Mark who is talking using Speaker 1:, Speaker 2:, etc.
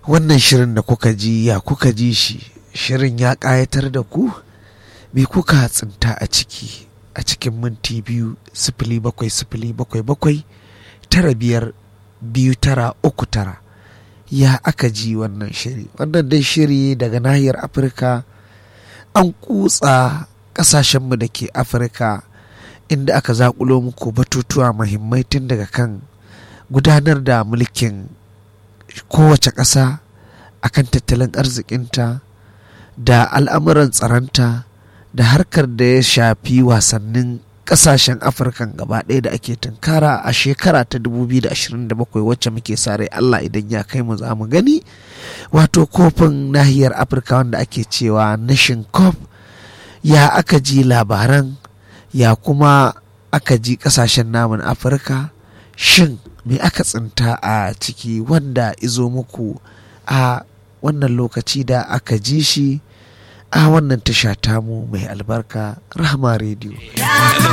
Speaker 1: wannan shirin da kuka ji ya kuka ji shi shirin ya ƙayatar da ku me kuka tsinta a ciki a cikin minti biyu sifili bakwai sifili bakwai bakwai tara biyar biyu tara uku tara ya aka ji wannan shiri wannan dai shiri daga nahiyar afirka an kutsa ƙasashenmu da ke afirka inda aka zakulo muku batutuwa mahimmai tun daga kan gudanar da mulkin kowace ƙasa akan tattalin arzikinta da al'amuran tsaronta da harkar da ya shafi wasannin kasashen afirka gaba ɗaya da ake tunkara a shekara ta 2027 wacce muke sa rai allah idan ya kai mu za mu gani wato kofin nahiyar afirka wanda ake cewa nation cup ya aka ji labaran ya kuma aka ji kasashen namun afirka shin me aka tsinta a ciki wanda izo muku a wannan lokaci da aka ji shi a wannan tasha tamu mai albarka rahama rediyo